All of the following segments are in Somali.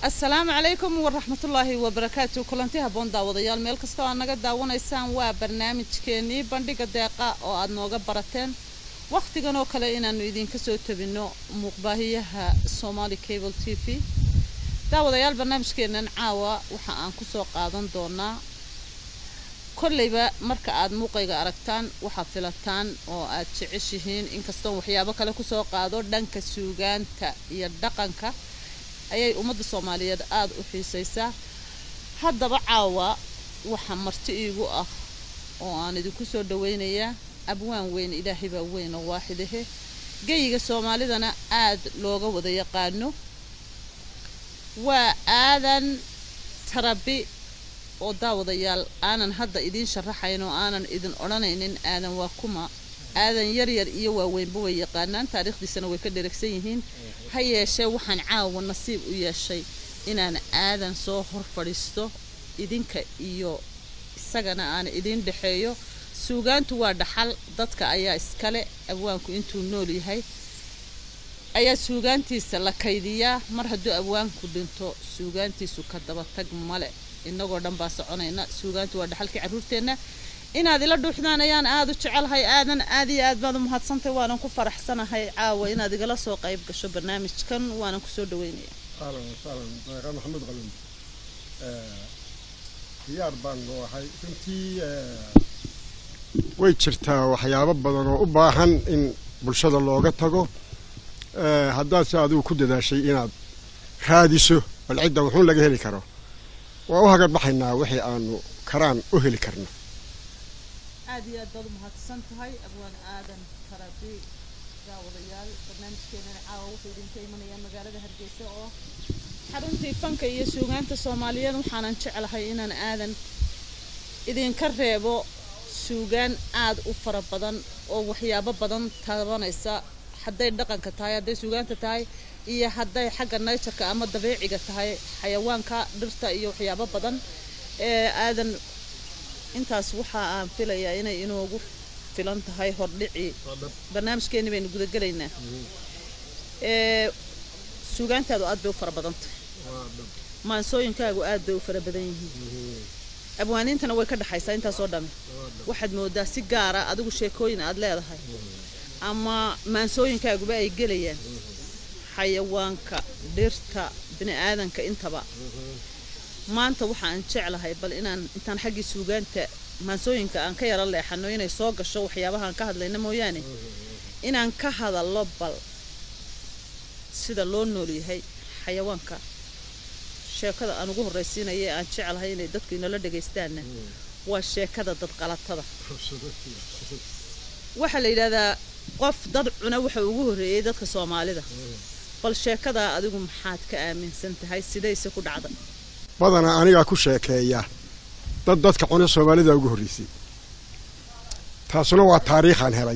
asalaamu calaykum waraxmatullaahi wabarakaatu kulanti haboon daawadayaal meel kastoo aad naga daawanaysaan waa barnaamijkeenii bandhiga deeqa oo aad nooga barateen wakhtigan oo kale inaanu idinka soo tabino muuqbaahiyaha somaali cable t v daawadayaal barnaamijkeenan caawa waxa aan kusoo qaadan doonaa kolleyba marka aad muuqayga aragtaan waxaad filataan oo aad jeceshihiin inkastoon waxyaabo kale kusoo qaado dhanka suugaanta iyo dhaqanka ayay ummadda soomaaliyeed aada u xiisaysaa haddaba caawa waxaa marti iigu ah oo aan idinku soo dhaweynayaa abwaan weyn ilaahay baa weyn oo waaxidahe geyiga soomaalidana aada looga wada yaqaano waa aadan tarabi oo daawadayaal aanan hadda idiin sharaxayn oo aanan idin odhanaynin aadan waa kuma aadan yaryar iyo waaweynba way yaqaanaan taariikhdiisana way ka dheragsan yihiin ha yeeshee waxaan caawa nasiib u yeeshay inaan aadan soo hor fadhiisto idinka iyo isagana aan idiin dhexeeyo suugaantu waa dhaxal dadka ayaa iskale abwaanku intuu nool yahay ayaa suugaantiisa la kaydiyaa mar hadduu abwaanku dhinto suugaantiisu ka daba tag male inagoo dhan baa soconayna suugaantu waa dhaxalkii carruurteenna inaad ila dhuuxdaan ayaan aada u jecelahay aadan aad iyo aad baad u mahadsantahay waanan ku faraxsanahay caawa inaad igala soo qayb gasho barnaamijkan waanan kusoo dhaweynaya ahlan wasahlan deeqa maxamed qalin diyaar baan noo ahay runtii way jirtaa waxyaabo badan oo u baahan in bulshada looga tago haddaad se adigu ku dadaashay inaad raadiso bal cidda wuxuun laga heli karo waa u hagarbaxaynaa wixii aanu karaan u heli karno aad iyo aad baad u mahadsan tahay abwaan aadan karabi daawadayaal barnaamijkeenana caawa wuxuu idinka imanayaa magaalada hargeysa oo xaruntii fanka iyo suugaanta soomaaliyeed waxaanan jeclahay inaan aadan idinka reebo suugaan aad u fara badan oo waxyaabo badan taabanaysa hadday dhaqanka tahay hadday suugaanta tahay iyo hadday xagga nayjarka ama dabiiciga tahay xayawaanka dhirta iyo waxyaabo badan ee aadan intaas waxa aan filayaa inay inoogu filan tahay hordhicii barnaamijkeeni baynu gudagelaynaa suugaantaadu aad bay u fara badan tahay maansooyinkaagu aad bay u fara badan yihiin abwaaniintana way ka dhexaysaa intaasoo dhami waxaad moodaa si gaara adigu sheekooyin aad leedahay ama maansooyinkaaguba ay gelayaan xayawaanka dhirta bini aadanka intaba maanta waxaan jeclahay bal inaan intaan xaggii suugaanta maansooyinka aan ka yaro leexano inay soo gasho waxyaabahaan ka hadlayna mooyaane inaan ka hadallo bal sida loo noolyahay xayawaanka sheekada aan ugu horraysiinaya ee aan jeclahay inay dadku inala dhagaystaanna waa sheekada dadqalatada waxaa la yidhahdaa qof dad cuna waxa ugu horreeyey dadka soomaalida bal sheekadaa adigu maxaad ka aaminsan tahay sidayse ku dhacday badanaa anigaa ku sheekeeya dad dadka cuna soomaalida ugu horreysay taasuna waa taariikhaan helay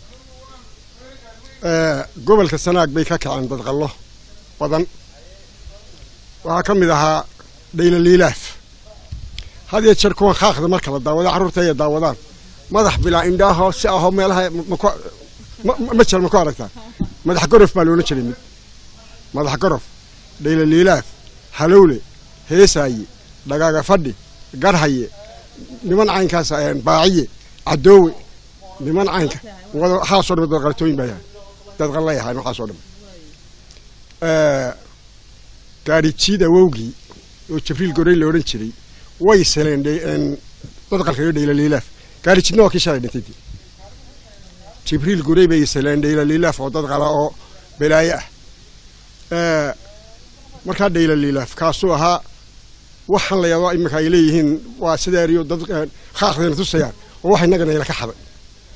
gobolka sanaag bay ka kaceen dadqallo badan waxaa ka mid ahaa dhaylaliilaaf had iyo jeer kuwan khaaqda marka la daawada carruurta ay daawadaan madax bilaa indhaaho si ahoo meelaha ma jir ma ku aragtaa madax gorof baa loola jiray mid madax gorof dhaylaliilaaf halowle heesaaye dhagaaga fadhi garhaye niman caynkaas baaciye cadoowe niman caynka waxaasoo dham dadqalatooyin baa yahay dadqalla yahay waxaasoo dham gaadhijiid awowgii oo jibriil gorey la odhan jiray way seleen dadqalka iyo dhaylaliilaaf gaadhijiidna waa kii shalay dhintay jibriil gorey bay seleen dhaylaliilaaf oo dadqala oo balaayo ah markaa dhaylaliilaaf kaasuu ahaa waxaan la yaabaa iminka ay leeyihiin waa sideeriyo dad khaaqdayna tusayaan oo wax innagana ila ka xaday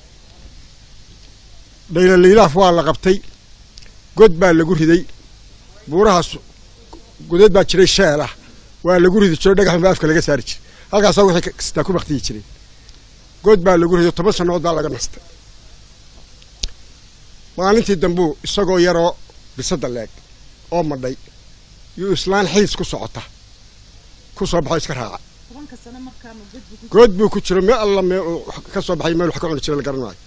dhaylaliilaaf waa la qabtay god baa lagu riday buurahaas godeed baa jiray sheel ah waa lagu ridi jiro dhagaxan baa afka laga saari jiray halkaasaa wixii kastaa ku baktiyi jireen god baa lagu riday toban sannadood baa laga nastay maalintii dambuu isagoo yaroo bisada leeg oo madhay yuu islaan xiis ku socota ku soo baxo iska raaca good buu ku jiro meel alla meel ka soo baxay meel wax ka cuni jira la garan maayo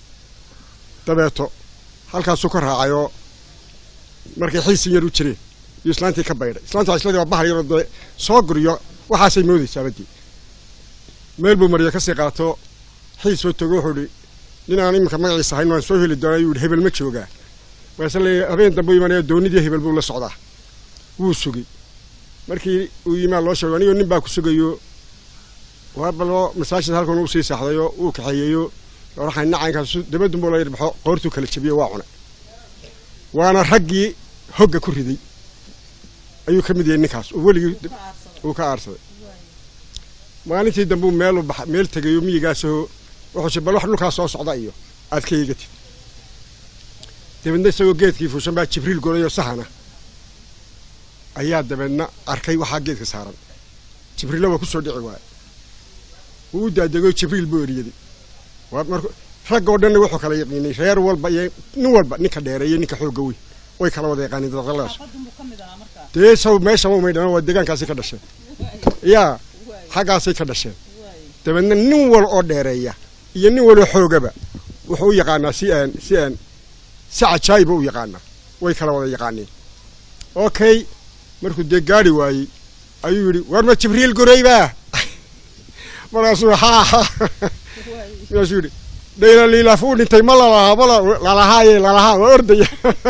dabeeto halkaasuu ka raacayoo markay xiisin yar u jireen iyo islaantii ka baydhay islaanta waxay isleedahay waa bahal yaroo dee soo guriyo waxaasay moodaysaa badii meel buu mariya kasii qaato xiis buu togo wuxuu ihi nin aan iminka magaciisa ahayn waan soo heli doonaa yuu ihi hebel ma joogaa markaase le habeen dambe u imanaya doonidii hebel buu la socdaa wuu sugay markii uu yimaa loo sheego anigoo nin baa ku sugayo waabaloo masaajid halkan uu sii saaxdayo uu kaxeeyeyo waxay nacaynkaas dabadun buu la yidhi baxo qoortuu kala jabiyo waa cunay waana raggii hogga ku riday ayuu ka mid yahay ninkaas oo weligii uu ka aarsaday maalintii dambe uu meel baxa meel tegayo miyigaasoo wuxuu bal wax dhulkaas soo socda iyo aad ka eegatid dabeedna isagoo geedkii fuushan baa jibriil golayoo sahana ayaa dabeedna arkay waxaa geedka saaran jibriilla waa kusoo dhici waaya wuu u daadego jibriil buu eriyaday waa mar ragga oo dhanna wuxuu kala yaqiinay reer walba iyo nin walba ninka dheereeyo ninka xoogga weyn way kala wada yaqaaniin dadqaladaas dee saw meeshaba umay dhamaan waa deegaankaasi ka dhasheen yaa xaggaasay ka dhasheen dabeedna nin wal oo dheereeya iyo nin waloo xoogaba wuxuu u yaqaanaa si aan si aan si cajaayiba u yaqaanaa way kala wada yaqaaniin okay markuu dee gaari waayey ayuu yidhi war ma jibriil gurayba markaasuu haa markaasuu yidhi dhayla liilaaf uu dhintay ma lalahaa ma lalahaaye lalahaa waa ordaya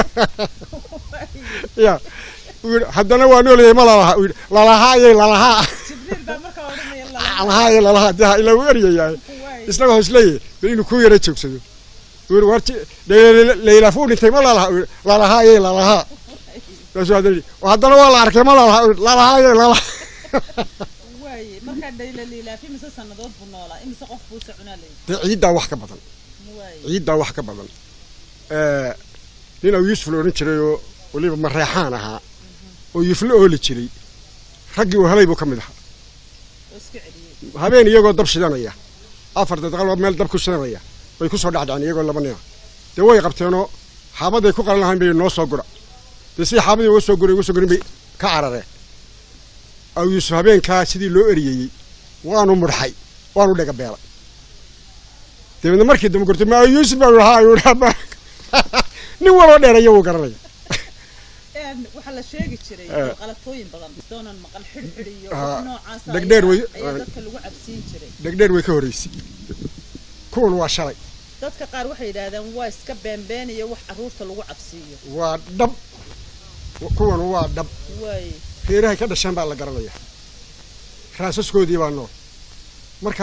ya uu yidhi haddana waa noolyahay ma lalahaa uu yidhi lalahaaye lalahaa lalahaye lalahaa dee ilaa uu eryayahay isna wuxuu isleeyahay bal inuu ku yara joogsado uu yidhi war dhayla liilaaf uu dhintay ma lalahaa uu yidhi lalahaaye lalahaa markaasuu haddana yidhi haddana waa la arkay ma lalahaa uu yidhi lalahaaye lalahaa dee ciiddaa wax ka badan ciiddaa wax ka badan nin au yuusuf la odhan jiray oo weliba mareexaan ahaa oo yuflo ooli jiray raggii uu helay buu ka mid ahaa habeen iyagoo dab shidanaya afar dadqaloo meel dab ku shidanaya bay ku soo dhacdhaceen iyagoo laba nina dee way qabteenoo xaabaday ku qalan lahayn bay noo soo gura dee sidii xaabadii uga soo guray uga soo gurin bay ka carareen aw yuusuf habeenkaa sidii loo eriyeyey waanu mudxay waanu dhega beelay dabeedna markii dambe gortay ma yuusuf baa lahaa ayuu dhaaba nin waloo dheeraya wuu garanaya waxaa la sheegi jiray qalatooyin badan doonan maqal xidhxidh iyo Ah, noocaas dhegdheer way- ayaa dadka lagu cabsiin jiray dhegdheer way ka horraysay kuwan waa shalay dadka qaar waxay yidhaahdeen waa iska beenbeen iyo wax carruurta lagu cabsiiyo waa dhab kuwan waa dhab waay reerahay ka dhasheen baa la garanaya raasaskoodii baa nool marka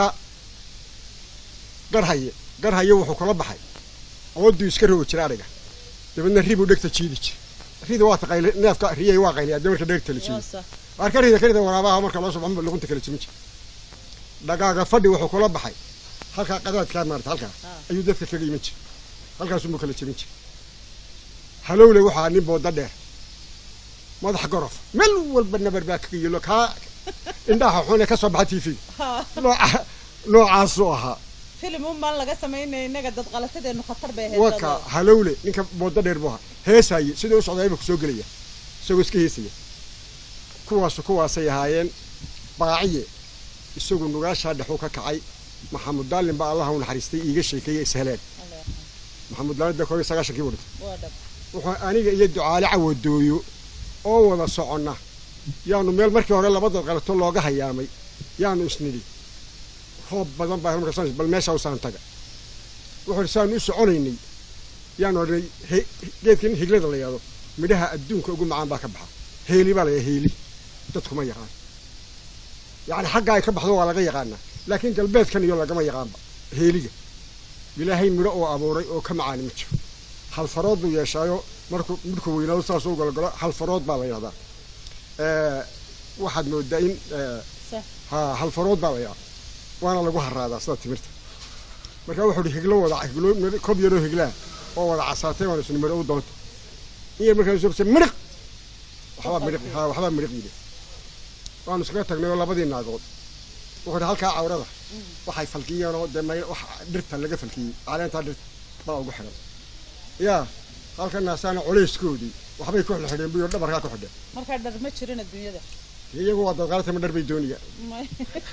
garhaye garhaye wuxuu kula baxay ooduu iska rogi jira adhiga dabeedna ribuu dhegta jiidi jira rida waa taqayli neefka riyay waa qayliyaa dee marka dhegta la jiido waa sax waar ka rida ka rida waraabaha marka loo soo baxo luqunta kala jimin jira dhagaaga fadhi wuxuu kula baxay halkaa qadaadkaa maarata halkaa Ah. ayuu dadka kaga iman jira halkaasumuu kala jebin jira halowle waxaa nin booda dheer madax gorof meel walba nabar baa kaga yelo kaa indhaha xune ka soo baxa tv nooca noocaasuu ahaa filim un baan laga samaynaya innaga dad qalatadeenu khatar bay ahayd waka halowle ninka booda dheer buu ahaa heesaaye siduu u socdaa imika soo gelaya isagoo iska heesaya kuwaasu kuwaasay ahaayeen baaciye isagu nugaashaa dhexuu ka kacay maxamud daalin baa allaha u naxariistay iiga sheekeeyey isheleen maxamud daalin dee koob iyo sagaashankii buu dhintay waa dhab wuxuu aniga iyo ducaale cawadooyo oo wada soconna yaanu meel markii hore labada qalato looga hayaamay yaanu isnidhi roob badan baa markaas bal meesha usaan taga wuxuu ihi saanu u soconaynay yaanu odhanay he- geedkan higlada la yidhahdo midhaha adduunka ugu macaan baa ka baxa heeli baa la yidhaha heeli dadkuma yaqaan yacni xagga ay ka baxdo waa laga yaqaanaa laakiin galbeedkan iyo lagama yaqaanba heeliga ilaahay midho oo abuuray oo ka macaani ma jiro hal farood buu yeeshaayo markuu midhku weynaado saasuu galgalo hal farood baa la yidhahdaa Eh, waxaad moodaa in eh, sax ha hal farood baa la yidhahdaa waana lagu haraadaa sida timirta marka wuxuu hi higlo wada higlo midho- kob yaroo higlaa oo wada casaatay waan isni midho u doonta in yar markaa soo midhiq waxbaa midhiq ha waxbaa midhiq yidhi waanu iskaga tagnay oo labadii naagood wuxuu hi halkaa cawrada waxay falkiyeen oo dee may wax dhirta laga falkiyey caleentaa dhirta baa ugu xidhan yaa halka naasaana culayskoodii waxbay ku xidhxidheen buyo dhabarkaa ku xidheen markaa dhar ma jirin adduunyada iyagu waa dadqaalatama dhar bay doonayaan May-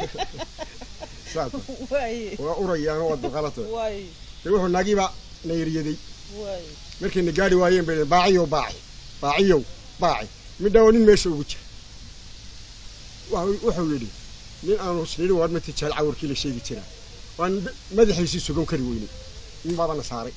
saas waay waa urayaanoo waa dadqaalata waay dee wuxuu naagiiba na yeriyaday waay markayna gaari waayeen bay baaciyow baaci baaciyow baaci midhaa waa nin meesha ugu jira wuxuu yidhi nin aanu isnidhi waar mati jeel cawrkii la sheegi jiraa waan madaxiisii sugan kari weynay nin baabana saaray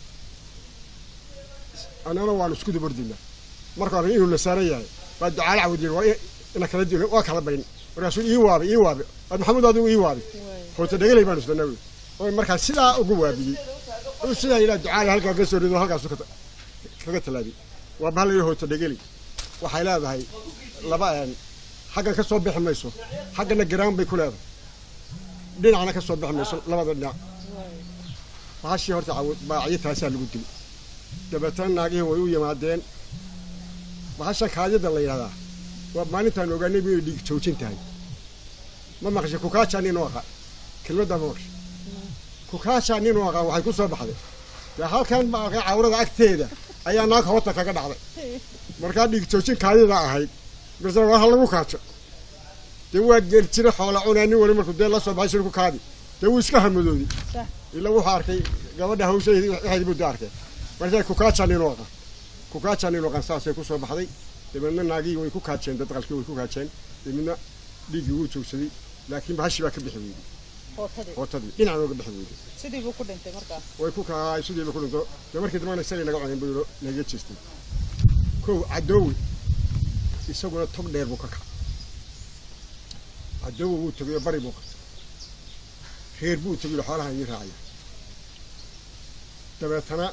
annana waanu isku dabordinaa marka hore inuu la saaran yahay baa ducaale cawd yidhi waa ina kala dil waa kala bayn markaasuu ii waabay ii waabay waad maxamuud adigu ii waabay hoota dhegelay baanu isdanaa wey oo markaa sidaa ugu waabiyey uu sidaa yidhaha ducaale halkaa ka soo rido halkaasu kaga tallaabiyey waa bahal yidhi hoota dhegelay waxay leedahay laba xaggan ka soo bixi mayso xaggana garaan bay ku leedahay dhinacna ka soo bixi mayso labada dhinac bahashii horta baacyo taasaa lagu dili dabeetana naagihii way u yimaadeen bahashan kaadida la yidhahdaa waa maalintaan ogaanay inay dhiig joojin tahay ma maqashay kukaajaa nin u aqaa kelmaddaa ma maqashay kukaajaa nin u aqaa waxay ku soo baxday dee halkan maaqay cawrada agteeda ayaa naag hoota kaga dhacday markaa dhiig joojin kaadida ahayd base waa ha lagu kaajo dee waa geel jira xoola cunaa nin wali markuu dee la soo baxay shir ku kaadi dee wuu iska hamadoodi ilaa wuxuu arkay gabadha hawshaheedi waxeedi buu da arkay markaa kukaajaa nin u aqaa kukaajaa nin u aqaan saasay ku soo baxday dabeedna naagihii way ku kaajeen dadqalkii way ku kaajeen dabeedna dhiiggii wuu joogsaday laakiin bahashi baa ka bixi weyday hootadii dhinac nooga bixi weyday sidii buu ku dhintay markaa way ku kaay sidiiba ku dhinto dee markii dambana isagay naga cunayn buu naga jeestay kow cadoowe isaguna tog dheer buu ka kacay cadoowe wuu tegayo bari buu qabtay reer buu tegayo xoolaha ii raacaya dabeetana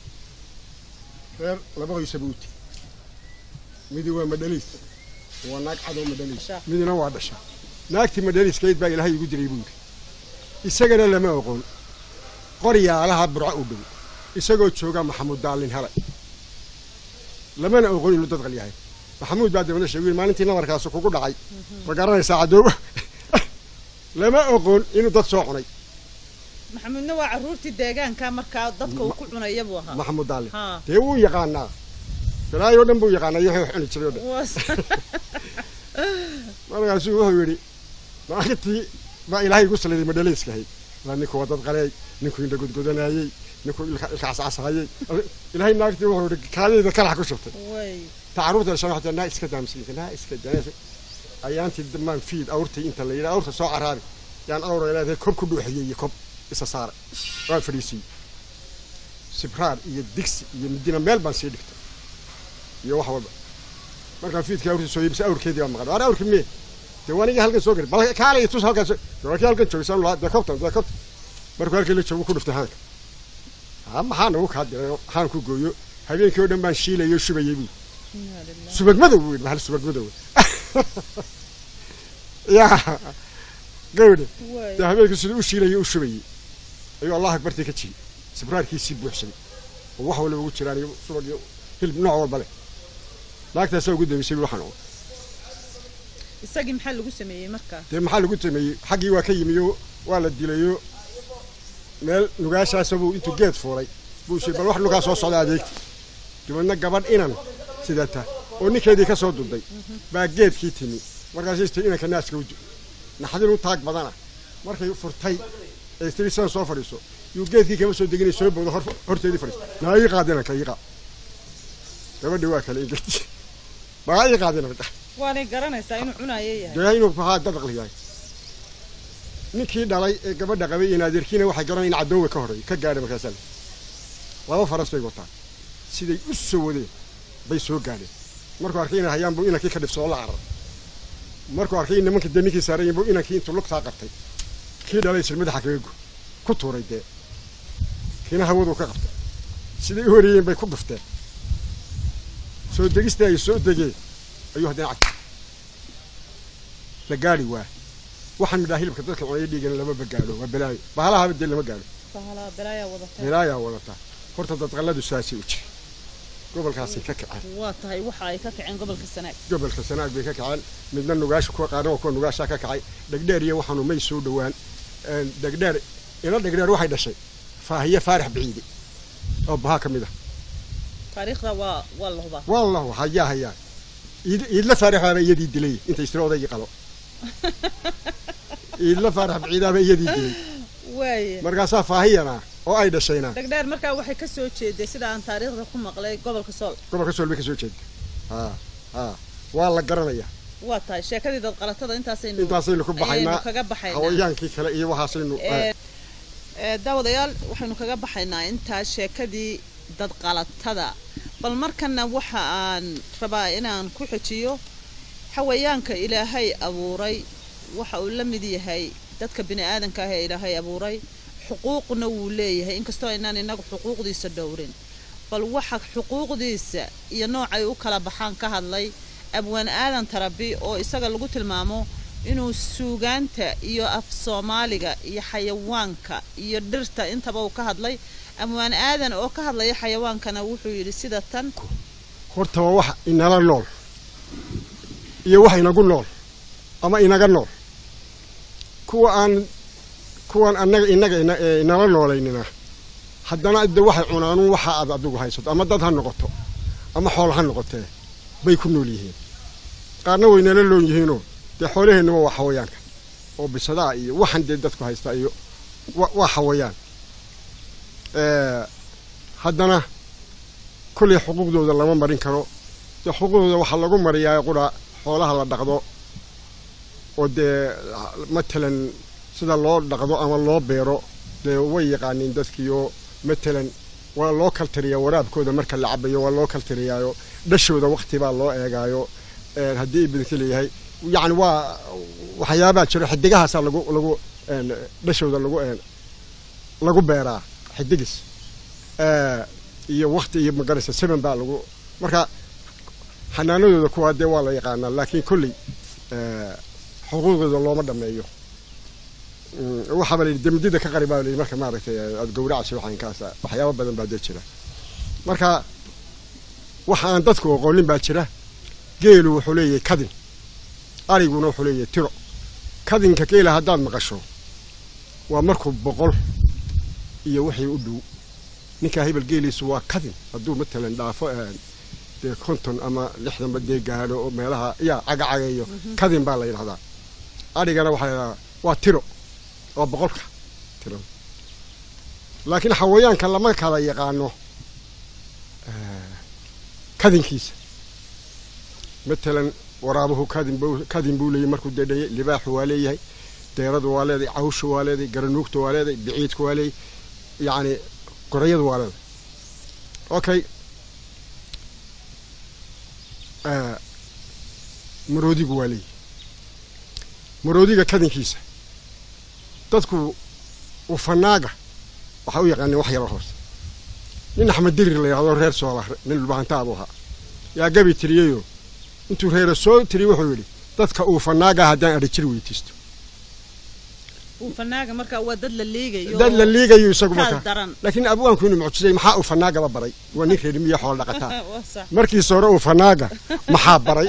reer labadiisa buu u tegey midi waa madhaliis waa naag cadow madhaliis midina waa dhasha naagtii madhaliiskayd baa ilaahay igu diray buu yidhi isagana lama oqon qoryaalaha burco u dhow isagoo jooga maxamuud daallin helay lamana oqon inuu dadqal yahay maxamuud baa dabadna sheegay maalintii nabarkaasi kugu dhacay ma garanaysaa cadooba lama oqon inuu dad soo cunay maxamuudna waa carruurtii deegaanka markaa dadka uu ku cunaya buu ahaa maxamuud daallin dee wuu yaqaanaa balaayo dhan buu yaqaanaa iyo wuxuu cuni jiray o dhan markaasuu wuxuu yidhi maalintii baa ilaahay igu saliday madhalayskahayd waa ninku waa dad qaleey ninkuu indha godgodanaayey ninkuu ilka cascasahayey ilaahay naagtii wuxuu yidhi kaadayda kalax ku shubtay ta carruurta dhashan waxay naa iska daa miskiinka naa iska daa ayaantii damaan fiid awrtay inta la yidhaa awrta soo caraabi yaan awra leedahay kob ku dhuuxiyey iyo kob isa saaray waan fadhiisiyey sibraar iyo digsi iyo midina meel baan sii dhigtay iyo wax walba markaan fiidkii awrtii soo yibisa awrkeedii baan maqan waana awrkii mee dee waaniga halkan soo gari bal kaalay tus halkan soo walkii halkan joogay saan laa dee kobtan dee kobtan markuu halkii la joogo ku dhuftay haanka ha maxaa nagu kaa diray haan ku gooyo habeenkii oo dhan baan shiilayo shubayay buu subag madow buu yidhi mahal subag madow yaa gawdhe dee habeenkii siduu u shiilayo u shubayay ayuu allah akbartii ka jiyey sibraarkiisii buuxsaday oo wax walba ugu jiraan iyo subag iyo hilib nooc walba leh naagtaasaa ugu dambeysay waxaan oo isagii maxaa lagu sameeyey markaa dee maxaa lagu sameeyey xaggii waa ka yimiyo waa la dilayo meel nugaashaasa buu intuu geed fuulay buu shii bal wax nugaa soo socda adeegti dabeedna gabadh inan sidata oo ninkeedii ka soo duday baa geedkii timi markaas istiri inanka naaska u naxdin u taag badana markay furtay ee istiri sidan soo fadhiiso yuu geedkii kama soo deginay soo bowda horteedii fadhiista naa ii qaad inanka ii qaad gabadhii waa kale ingirti magaa ii qaad inanka waanay garanaysaa inuu cunaayo yahay dee inuu maxaa dadaqli yahay ninkii dhalay ee gabadha qabay iyo naadirkiina waxay garanayeen cadoowe ka horreeyay ka gaadhay markaasaa laba faras bay wataan siday u soo wadeen bay soo gaadheen markuu arkay inay hayaan buu inankii ka dhibsoo la carar markuu arkay in nimankii dee ninkii saarayen buu inankii intuu lugtaa qabtay kii dhalay isir madaxa kaga go ku tuuray dee kiina hawaduu ka qabtay siday u wareeyeen bay ku dhufteen soo degistii ay soo degeen ayuu haddana cagtay la gaadhi waa waxaan midhaa hilibka dadka cunaya dhiigana lamaba gaadho waa balaayo bahalahaba dee lama gaadho bahalaa balaayaa wadataa balaayaa wadataa horta dadqalladu saasay u jiri gobolkaasay ka kaceen waa tahay waxa ay ka kaceen gobolka sanaag gobolka sanaag bay ka kaceen midna nugaasha kuwa qaarna waa kuwa nugaashaa ka kacay dhegdheer iyo waxaanu may soo dhowaan dhegdheer ina dhegdheer waxay dhashay faahiye faarax biciide oo bahaa ka mid ah taariikhda waa waa la hubaa wallahu hayaa hayaa iid iidla faarax baaba iyadii dilay intay istiri odaygii qalo iidla faarax biciidaaba iyadii dilay waaye markaasaa faahiyana oo ay dhashayna dhegdheer markaa waxay ka soo jeeday sida aan taariikhda ku maqlay gobolka sool gobolka sool bay ka soo jeeda ha ha waa la garanaya waa tahay sheekadii dad qalatada intaasaynu intaasaynu ku ayaynu baxaynaa kaga baxaynaa hawayaankii kale iyo waxaasaynu Ee, ee, daawadayaal waxaynu kaga baxaynaa intaa sheekadii dad qalatada bal markana waxa aan rabaa inaan ku xejiyo xawayaanka ilaahay abuuray waxa uu la mid yahay dadka bini aadanka ah ee ilaahay abuuray xuquuqna wuu leeyahay inkastoo aynaan inagu xuquuqdiisa dhowrin bal waxa xuquuqdiisa iyo noocay u kala baxaan ka hadlay abwaan aadan tarabi oo isaga lagu tilmaamo inuu suugaanta iyo af soomaaliga iyo xayawaanka iyo dhirta intaba uu ka hadlay abwaan aadan oo ka hadlaya xayawaankana wuxuu yidhi sida tan horta waa wax inala nool iyo wax inagu nool ama inaga nool kuwa aan kuwan annaga innaga ina- ee inala noolaynina haddana de waxay cunaanuun waxa aad adigu haysato ama dad ha noqoto ama xoolo ha noqotee bay ku nool yihiin qaarna way nala loon yihiinoo dee xoolaheennaba waa xawayaanka oo bisadaa iyo waxan dee dadku haystaa iyo wa- waa xawayaan Ee, haddana kullay xuquuqdooda lama marin karo dee xuquuqdooda waxaa lagu mariyaa qura xoolaha la dhaqdo oo dee matalan sida loo dhaqdo ama loo beero dee way yaqaaniin dadkiioo matalan waa loo kaltiriyaa waraabkooda marka la cabayo waa loo kaltiriyaayo dhashooda wakti baa loo eegaayo een, haddii ibidinka leeyahay yacni waa waxyaabaa jiro xidigahaasaa lagu lagu een, dhashooda lagu een, lagu beeraa xidigis Ee, iyo wakti iyo magaraysa seven baa lagu marka xanaanadooda kuwaa dee waa la yaqaanaa laakiin kolley ee, xuquuqdooda looma dhameeyo Mm, waxaaba la yidhi demdida ka qari baa la yidhi marka maaragtay aada gowracayso waxaankaasa waxyaabo badan baa dee jira marka waxa aan dadku aqoonin baa jira geelu wuxuu leeyahay kadin ariguna wuxuu leeyahay tiro kadinka geela haddaad maqasho waa markuu boqol iyo wixii u dhow ninkaa hebel geeliisu waa kadin hadduu matalan dhaafo een, dee konton ama lixdanba dee gaadho oo meelaha yaa cagacageeyo kadin baa la yidhahdaa adhigana waxaa la yidhahdaa waa tiro waa boqolka tiro laakiin xawayaanka lama kala yaqaano eh, kadinkiisa matalan waraabuhu kadin buu kadin buu leeyahay markuu dedhayay libaaxu waa leeyahay deeradu waa leedahay cawshu waa leedahay garanuugtu waa leedahay biciidku waa leeyahay yacni gorayadu waa leedahay okay Eh, maroodigu waa leeyahay maroodiga kadinkiisa dadku ufanaaga waxaa u yaqaanin wax yaroo hoose nin axmed dirir la yidhahdo reer soola nin dhulbahantaabuu ahaa yaa gabi tiriyeyoo intuu reera soo tiriye wuxuu yidhi dadka uufanaaga haddaan adhijir weydiisto uu fanaaga markaa waa dad la liigayo dad la liigayo isagu kaal marka daran laakiin abwaanku inuu mucjisay maxaa uufanaagaba baray waa nin reer miya xoolo dhaqataa waa sax markiisa hore uufanaaga maxaa baray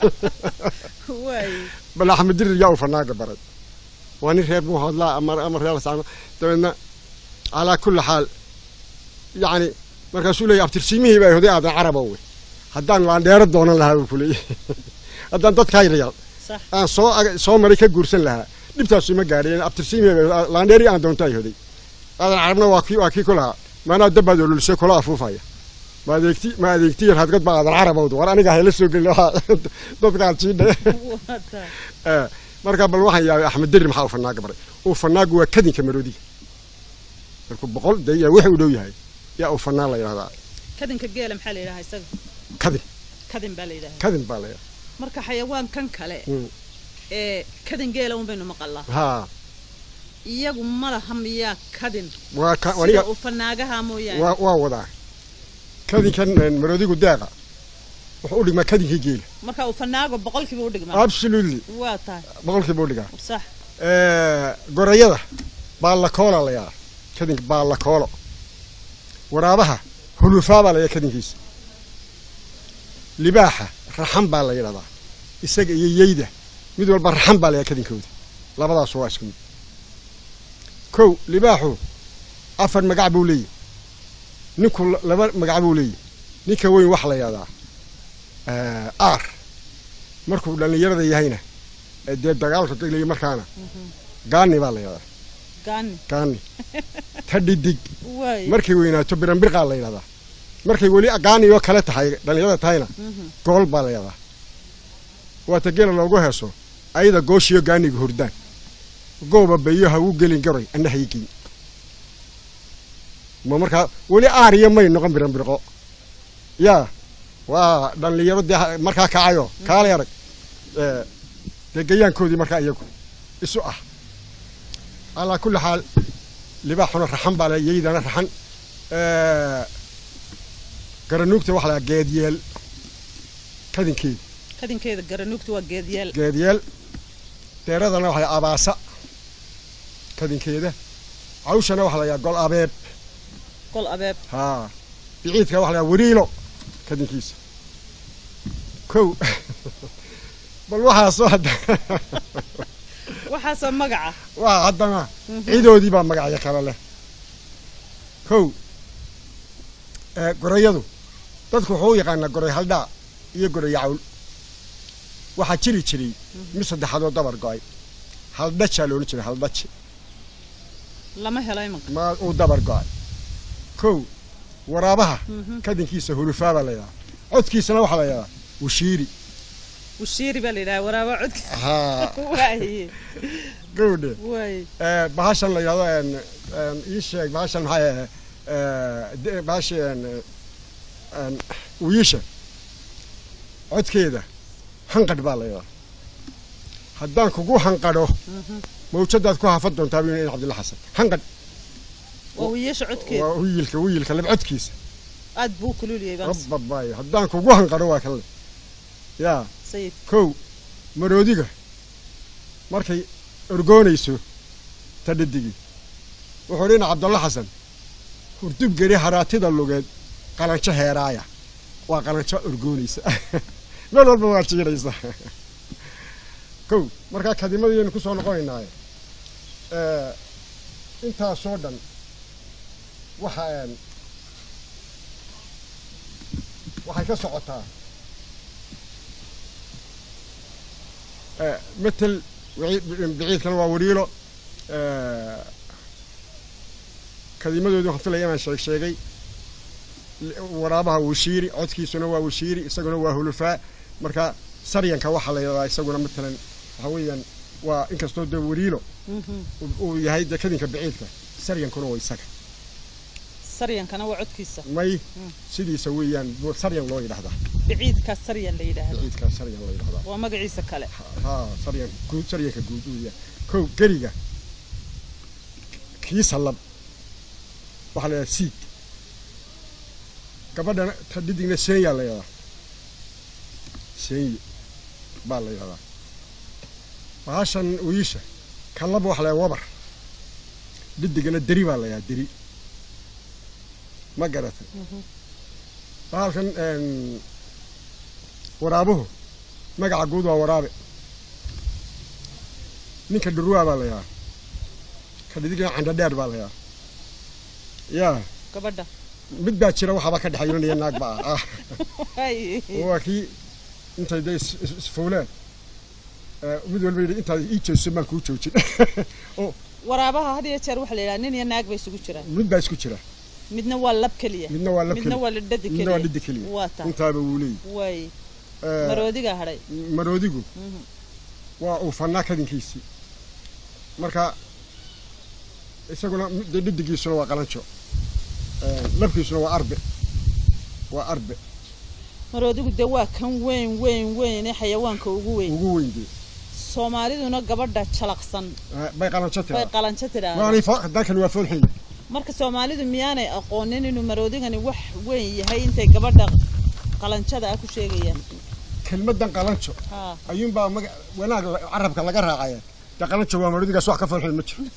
waay bal axmed dirir yaa uufanaaga baray waa nin reer muhoodlaa ama ama reer saamo dabeedna calaa kulli xaal yacni markaasuu leeyahy abtirsiimihii baa hoday aadan caraba wey haddaan laandheero doonan lahaa buu ku leeyahy haddaan dadkaa yaryar sax aan soo ag- soo maray ka guursan lahaa dhibtaasu ma gaadheen abtirsiimihii baa laandheeri aan doonto ay hoday aadan carabna waa kii waa kii ku lahaa maanaa dabbaad ololisay kula afuufaya ma adeegti ma adeegti yar hadgad baa aadan carabawd war aniga hayla soo gelin waxaa dadkaan siidhe waa tahay Eh, marka bal waxaan yaabay axmed dirir maxaa uu fanaaga baray uu fanaagu waa kadinka maroodiga markuu boqol dee yaa wixii u dhow yahay yaa uu fanaan la yidhahdaa kadinka geela maxaa la yidhahaa isaga kadin kadin baa la yidhahaa kadin baa la yidhahdaa marka xayawaankan kale Mm. ee kadin geela un baynu maqalaa haa iyagu ma laha miyaa kadin waa ka sida aniga uu fanaagaha mooyaane waa waa wadaa kadinkan eh, maroodigu deeqa wuxuu u dhigmaa kadinkii geela marka uu fanaago boqolkiiba u dhigmaa absolutely waa tahay boqolkiiba u dhigaa sax Eh, gorayada baallakoola la yidhahdaa kadinka baallakoolo waraabaha hulufaa baa la yidhahdaa kadinkiisa libaaxa raxan baa la yidhahdaa isaga iyo yeyda mid walba raxan baa la yidhahdaa kadinkooda labadaas waa isku mid kow libaaxu afar magac buu leeyahy ninku la- laba magac buu leeyahy ninka weyn waxa la yidhahdaa eh, aar markuu dhallinyarada yahayna ee dee dagaalka deglayo markaana gaani baa la yidhahdaa gaani gaani ta dhidig waay markay weynaato biranbirqaa la yidhahdaa markay weli gaani oo kale tahay dhallinyarada tahayna Mhm. gool baa la yidhahdaa waata gela loogu heeso ayada gooshiyo gaaniga hurdaan gooba bayo ha u gelin garoy anna haygiin ma markaa weli aariya may noqon biran birqo yaa waa dhallinyaro dee markaa kacayo kaalay arag dee gayaankoodii markaa iyagu isu ah calaa kulli xaal libaaxuna raxan baa le yaydana raxan garanuugta waxa lahaa geedyeel kadinkeeda kadinkeeda garanuugta waa geedyeel geedyeel deeradana waxa lahaa abaasa kadinkeeda cawshana waxa layaa gol abeeb gol abeeb haa biciidka waxa layaa wariilo kadinkiisa kow bal waxaasoo hadda waxaasoo magaca waa haddana ciidoodii baa magacyo kale leh kow gorayadu dadku wuxuu u yaqaanaa goray haldhaa iyo goray yacawl waxaa jiri jiray mid saddexaadoo dabar go-ay haldhajaa loola jiray haldhaji lama helo imanka ma uu dabar go-ay kow waraabaha kadinkiisa hulufaa baa la yidhaha codkiisana waxaa la yidhahaa washiiri washiiri baa la yidhaha waraaba codki haa waaye gawdhe waaye bahashan la yidhahdo ii sheeg bahashan maxay ahe bahashi wiisha codkeeda hanqadh baa la yidhaha haddaan kugu hanqadho mawjadaad ku hafan doontaa buu in cabdilla xasan hanqadh waa wiiyasha codkeeda waa wiilka wiilka lab codkiisa aad buu kululiyay bas rabbabaay haddaan kugu hanqadho waa kan le yaa sayid kow maroodiga markay orgoonayso ta dhadigii wuxuu dhina cabdalla xasan hurdub geri haraatida lugeed qalanjo heeraaya waa qalanjo orgoonaysa meel walba waa jiiraysa kow markaa kadimadayaynu ku soo noqonaynaaye intaasoo dhan waxa waxay ka socotaa metel biciidkana waa wariilo kadimadoodii waxaan filaya inaan sheeg sheegay waraabaha washiiri codkiisuna waa washiiri isaguna waa hulufaa marka saryanka waxaa la yidhahdaa isaguna matalan waxaa weeyaan waa inkastoo dee wariilo uu yahay dee kadinka biciidka saryankuna waa isaga saryankana waa codkiisa may sidiisa weeyaan saryan loo yidhahdaa biciidkaas saryan la yidhaahdo biciidkaa saryan loo yidhahdaa waa magaciisa kale haa saryan guud saryanka guud uu yahay kow geriga kiisa lab waxaa la yidhahdaa siid gabadhana ta dhidigna seenya la yidhahdaa seenye baa la yidhahdaa bahashan wiisha kan laba waxa la yidhahdaa wabar dhidigana deri baa la yidhahdaa deri ma garatay bahalkan waraabuhu magaca guud waa waraabe ninka dhurwaa baa la yidhahaa ka dhidigna candhadheer baa la yidhahaa yaa gabadha mid baa jira waxaaba ka dhexaynanaya naag baa ah waaye waa kii intay dee is- is- isfuuleen mid walba yidhi intaad ii jeeso maan kuu joojin oo waraabaha had iyo jeer waxaa la yidhaha nin iyo naag bay isugu jiraan mid baa isku jira midna waa lab keliya midna waa lab midna keliya waa lidhadi midna waa keliya dhidi keliya waa taa intaaba wuu leeyahy waaye Eh, maroodigaa hadhay maroodigu waa uu fannaa kadinkiisii marka isaguna dee dhidigiisuna waa qalanjo Eh, labkiisuna waa arbe waa arbe maroodigu dee waa kan weyn weyn weyn ee xayawaanka ugu weyn ugu weyn dee soomaaliduna gabadha jalaqsan Eh, bay qalanjo bay tiraa qalanjo tidhaahdaa waanay fo- dalkan waa foolxin marka soomaalidu miyaanay aqoonin inuu maroodigani wax weyn yahay intay gabadha qalanjada ah ku sheegayaan kelmadan qalanjo haa ayuunbaa maga wanaag la- carabka laga raacaya dee qalanjo waa maroodigaas wax ka foolxin ma jiro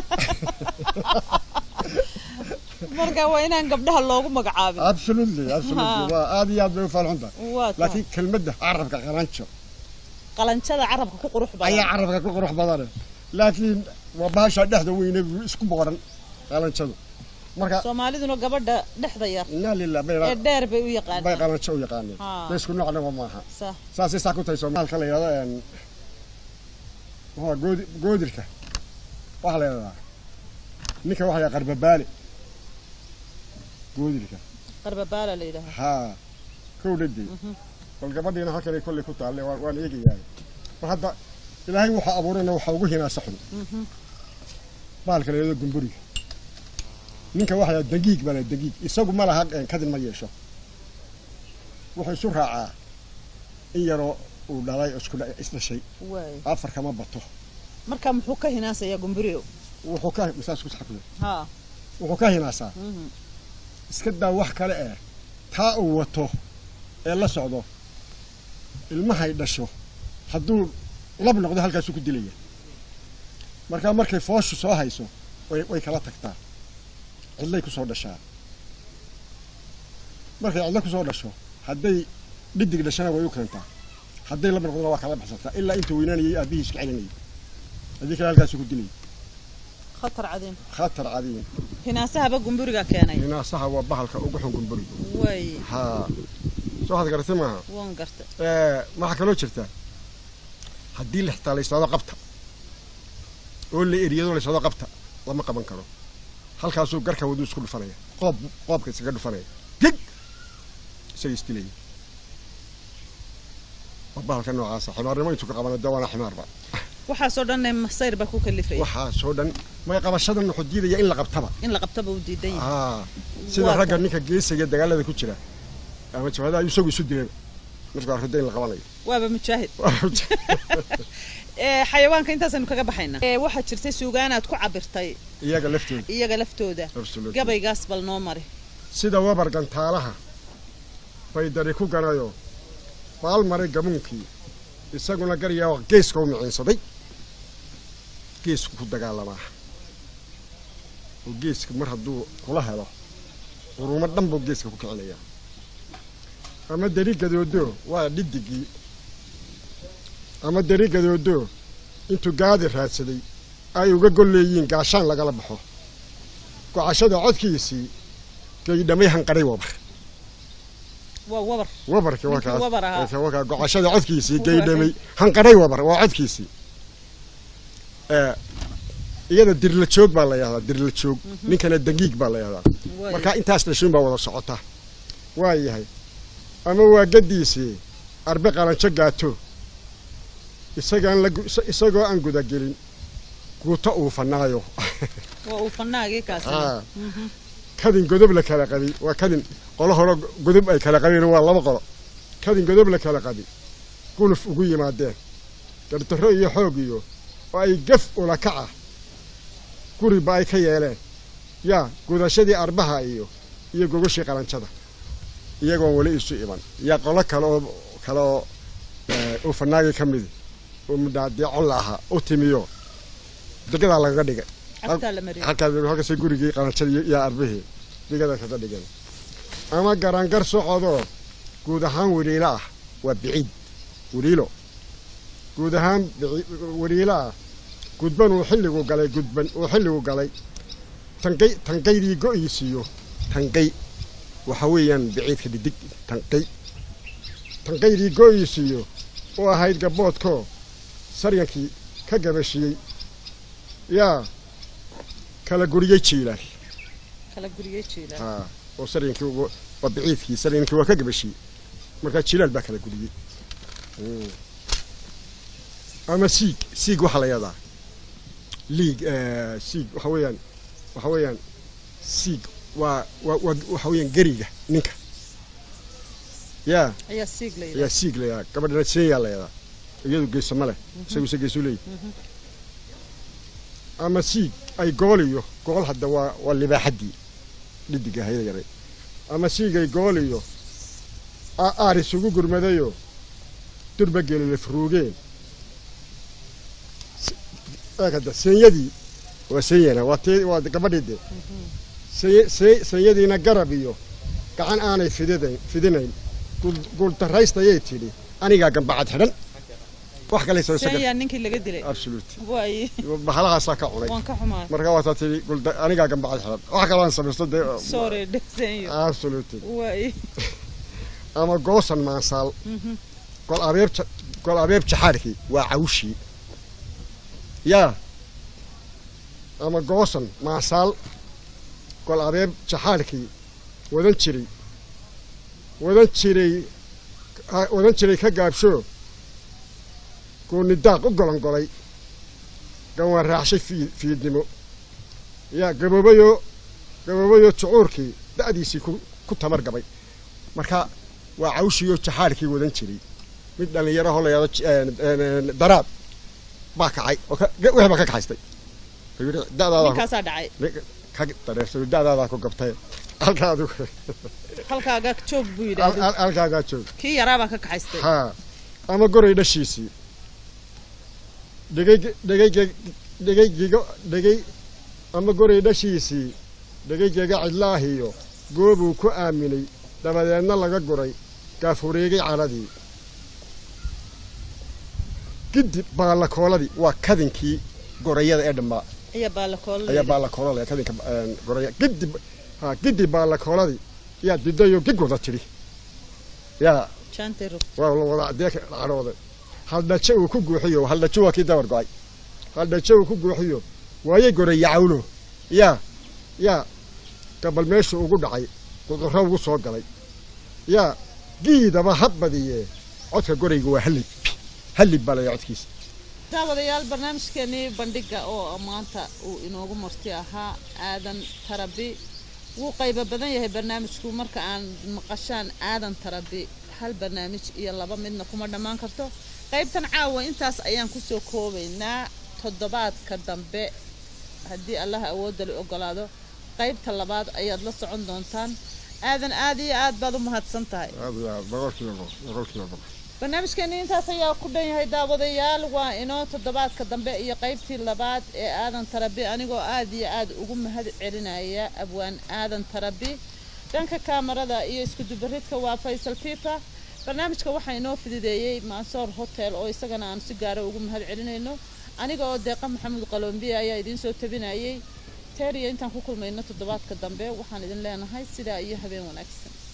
marka waa inaan gabdhaha loogu magacaabin absolutely absolutely Ha. waa aad iyo aad bay u foolxun tahay waa taa laakiin kelmadda carabka qalanjo qalanjada carabka ku qurux ayaa badan carabka ku qurux badane laakiin waa bahasha dhexda weyne isku boqoran qalanjadu marka soomaaliduna gabadha dhexda yar inaa lilah bay ee dheer bay u bay yaqaanaan qalanjo u yaqaaneen Haa. de isku noocnaba maaha Sa- saasay saa ku tahay soomaalka la yidhahdo een waa goodi goodirka waxaa la yidhahdaa ninka waxa la yidhahdaa qarbabaale goodirka qarbabaala la yidhaaha haa kow dhadey bal gabadhiina halkanay kolley ku taalle waan waan eegayahay bal hadda ilaahay waxaa abuurayna waxaa ugu hinaasa xun baalka leedo gumburiga ninka waxaa yaha dagiig baa la dagiig isagu ma laha een, kadin ma yeesho wuxuu isu raacaa in yaroo uu dhalay oo isku dha- isdhashay waay afar kama bato marka muxuu ka hinaasayaa gumburiyo wuxuu ka masaas ku saxafiyo haa wuxuu ka hinaasaa mhm. iska daa wax kale eh taa uu wato ee la socdo ilmahay dhasho hadduu lab noqdo halkaasuu ku dilaya markaa markay fooshu soo hayso way way kala tagtaa cidlay kusoo dhashaa markay cidlo kusoo dhasho hadday dhidig dhashana way u keentaa hadday lab noqdona waa kala baxsataa ilaa intuu weynaanayay aabbihii iska celinayay haddii kale halkaasuu ku dilay khatar cadiim khatar cadiim hinaasahaba gumburiga keenay hinaasaha waa bahalka ugu xun gumburi waay haa soo had garatay maaha waan gartay Eh, waxaa kaloo jirta haddii la xitaa la yidhahdo qabta oo la eriyado la yidhahdo qabta lama qaban karo halkaasuu garka waduu isku dhufanaya qoob qoobka isaga dhufanaya gig isaga isdilaya waa bahalka noocaasa ximaarnimo intuu ka qabana dee waana ximaarba waxaasoo dhanne masayr baa ku kalifaya waxaasoo dhan may qabashadan wuxuu diidaya in la qabtaba in la qabtaba uu diidan yahay aa sida Waa ragga kan. ninka geesiga dagaalada ku jira ama jabhadaha isagu isu dilay markaa rida in la qabanayo waaba mujaahid ee xayawaanka intaasaynu kaga baxaynaa ee waxaa jirtay suugaanaad ku cabirtay iyaga laftooda iyaga laftooda Absolutely. gabaygaas bal noo mari sida wabar gantaalaha bay dari ku ganayo baal maray gamuunkii isaguna garyaa geeska u miciinsaday geesku ku dagaalamaa oo geeska mar hadduu kula helo qurumo dhan buu geeska ku kicinayaa ama deri gadoodo waa dhidigii ama deri gadoodo intuu gaadi raadsaday ay uga golleeyiin gaashaan lagala baxo gocashada codkiisii gaydhamay hanqaray wabar waa wabar wabarki waa Ninkii kaas wabar ahaa. Ee, waa kaa gocashada codkiisii Waa gaydhamay hanqaray wabar waa codkiisii ee iyada dirla joog baa la yahdaa dirla joog ninkana dangiig baa la yahdaa Waay. marka intaas dhashuun baa wada socota waa yahay ama waa gadiisii arbe qalanjo gaato isagaan la gu- isa- isagoo aan gudagelin guuto uu fanaayo waa uu fanaagii kaasina Haa. kadin godob la kala qabi waa kadin qolo hore godob ay kala qabeen waa laba qolo kadin godob la kala qabi guluf ugu yimaadeen gardarro iyo xoog iyo oo ay gaf ula kaca guriba ay ka yeeleen yaa gudashadii arbaha iyo iyo gogoshii qalanjada iyagoon weli isu iman yaa qolo kale oo kale oo eh, uu fanaagii ka midi oo mudhaadeecon la ahaa u timiyo degadaa lagaga dhigay cagtaa la mariyay halkaas halkaasay gurigii qalanjadii iyo arbihii digada kaga dhigeen ama garangar socodoo guud ahaan weliilo ah waa biciid weliilo guud ahaan bici- weliilo ah gudban uu xilligu galay gudban uu xilligu galay tangay tangaydii go'iisiiyo tangay waxa weeyaan biciidka dhidig tangay tangaydii go'iisiiyo u ahayd gaboodkoo saryankii ka gabashiyey yaa kala guriyey jiilaal kala guriyey jiila haa oo saryankii ugu waa biciidkii saryankii waa ka gabashiyey markaa jiilaal baa kala guriyey Mm. ama siig siig waxaa la yahdaa liig eh, siig waxa weeyaan waxa weeyaan siig waa waa waa- waxa weeyaan geriga ninka yaa ayaa siig la ayaa yidhaha siig la yahdaa gabadhana seeyaa la yahdaa iyadu geesama leh isagu se geesu leeyahy ama siig ay gool iyo gool hadda waa waa libaaxaddii dhidiga hayada yaray ama siig ay gool iyo a- aar isugu gurmadayoo durba gelile furuugeen S- eeg hadda senyadii waa senyana waa tee waa gabadhii de seny- se- senyadiina garab iyo gacan aanay fididayn fidinayn guul- guultaraystayay tidhi anigaa gambacad xidhan wax kale soo sagar seeyaa ninkii laga dilay absolute waay bahalahaasaa ka cunay waan ka xumaa marka waataa tidhi gulda anigaa gambacad xidhan wax kale aan samaysto dee sorry dhegseeyo absolute waay ama goosan maansaal gol abeeb ja- gol abeeb jaxaarkii waa cawshii yaa ama goosan maansaal gol abeeb jaxaarkii wadan jiray wadan jiray odhan jiray ka gaabsho gooni daaq u golongolay gawaan raacshay fii fiidnimo yaa gaboobayoo gaboobayoo jucuurkii da'diisii ku ku tamar gabay marka waa cawshiyoo jaxaarkii wadan jiray mid dhallinyarahoo la yahdo daraab baa kacay oo wixii baa ka kaxaystay wuxuu yidhi da'daada ninkaasaa dhacay ka dareersado da'daadaa ku gabtay halkaadu halkaaga joog buu yidhaahday halkaagaa joog kii yaraabaa ka kaxaystay haa ama goray dhashiisii dhegay dhegay dhegaygiga dhegay ama goray dhashiisii dhegaygeega cidlaahiyo goobuu ku aaminay dabadeedna laga guray gaafureegay caladii gidib baallakooladii waa kadinkii gorayada ee dhammaa ayaa baalakoolo ayaa baallakoola leh kadinka goraya gidib ha gidib baallakooladii yaa didayo gig wada tidhi yaa jaantero waa la wada adee cadhooday haldhajo uu ku guuxiyo haldhajo waa kii dabar go-ay haldhajo uu ku guuxiyo waayay goraya cawlo yaa yaa gabal meeshu ugu dhacay gudurro ugu soo galay yaa giidaba ha badiyee codka gorayga waa hallib hallib baa laya codkiisa daawadayaal barnaamijkeenii bandhiga oo maanta uu inoogu marti ahaa aadan tarabi wuu qaybo badan yahay barnaamijku marka aan maqashaan aadan tarabi hal barnaamij iyo laba midna kuma dhammaan karto qaybtan caawa intaas ayaan kusoo koobaynaa toddobaadka dambe haddii allaha awoodda la ogolaado qaybta labaad ayaad la socon doontaan aadan aad iyo aad baad u mahadsan tahay boqolkiiba boqolkiiba boqol barnaamijkeeni intaas ayaa ku dhan yahay daawadayaal waa inoo toddobaadka dambe iyo qaybtii labaad ee aadan tarabi anigoo aad iyo aad ugu mahad celinaya abwaan aadan tarabi dhanka kaamarada iyo iskudubaridka waa faysal fifa barnaamijka waxaa inoo fidideeyey mansoor hotel oo isagana aan si gaara ugu mahad celinayno aniga oo deeqa maxamuud qalombiya ayaa idiin soo tabinayay teeriya intaan ku kulmayno toddobaadka dambe waxaan idin leenahay sidaa iyo habeen wanaagsan